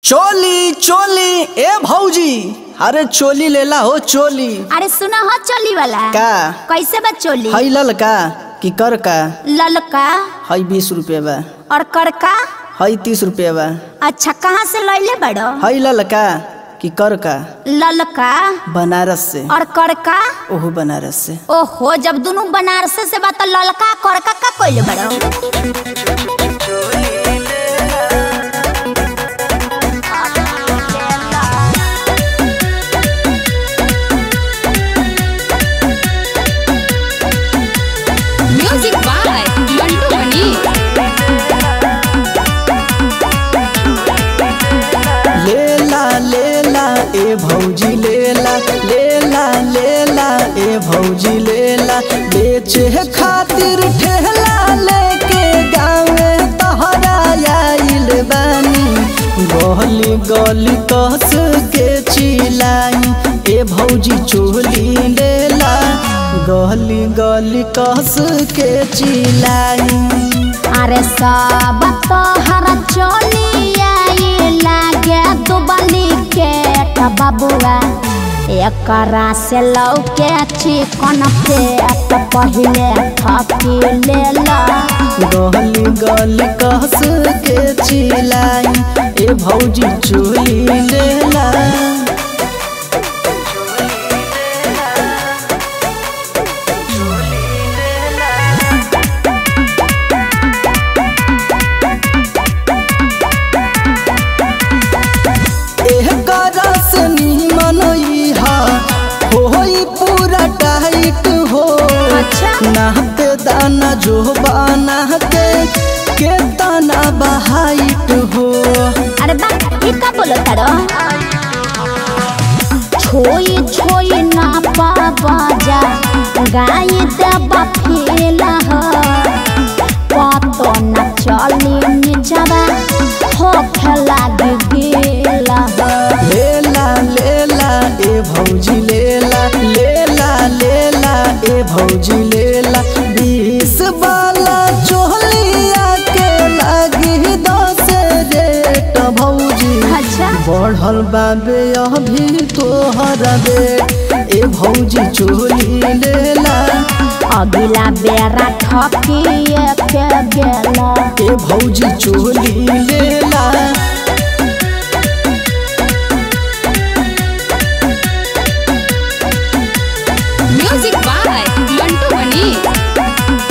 चोली चोली ए भौजी अरे चोली लेला हो चोली अरे सुना हो चोली वाला का कैसे बा चोली हई लल का कि कर का ललका हई बीस रुपये बा और करका हई तीस रुपये बा अच्छा कहाँ से लैले बड़ो हई लल का कि कर का ललका बनारस से और करका ओहो बनारस से ओहो जब दोनों बनारस से बा तो ललका करका का कोइले बड़ो म्यूजिक बाय मंटू मनी लेला लेला ए भौजी लेला लेला लेला ए भौजी लेला बेचे खातिर ठेला लेके गावे तहरा आइल बानी गली गली कस के चिलाई ए भौजी चोली लेला गली गली कस के चिलाई अरे सब तोहरा चोली आई लागे दुबली के बबुआ एकरा से लौके चिकन पेट पहिले थकी लेला गली गली कस के चिलाई ए भौजी चोली लेला एह करस निमन इहा होई पूरा टाइट हो अच्छा। नाहते दाना जो बाना के के तना बहाइट हो अरे बा ये का बोलो तारो छोई छोई ना बाजा गाय दबा फेला हो पतो न चली निजवा हो खेला गेला हो लेला लेला ए भौजी लेला लेला लेला ए भौजी लेला बीस वाला चोलिया के लागी दस रेट भौजी अच्छा बढ़ल बाबे अभी तोहरा बेट ए भौजी चोली लेला अगला बेरा ठकिए के गेला ए भौजी चोली लेला म्यूजिक बाय मंटू मनी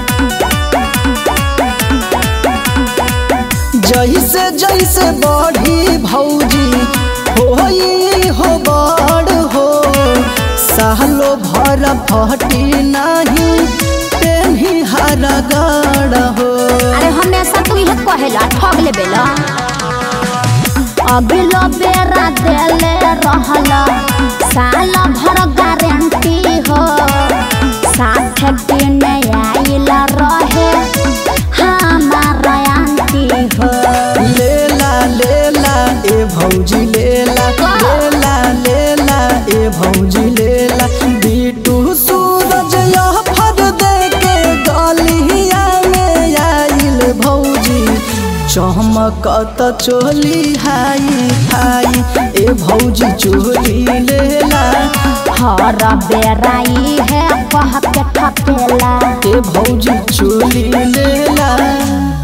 जैसे जैसे बढ़ी भौजी होई हो बड़ हो सालो भर फटी नहीं पेन्ही हर गड़ हो अरे हमेशा तू ये कहेला ठग ले बेला अगलो बेरा देले रहला साल भर गारंटी हो साथ दिन आइल रहे हमारा आंटी हो लेला लेला ए भौजी लेला लेला लेला ए भौजी लेला बीटू सूरज यह फर दे के गलिया में आइल भौजी चमकत चोली हाई हाई ए भौजी चोली लेला हर बेरा ई है कह के ठकेला ए भौजी चोली लेला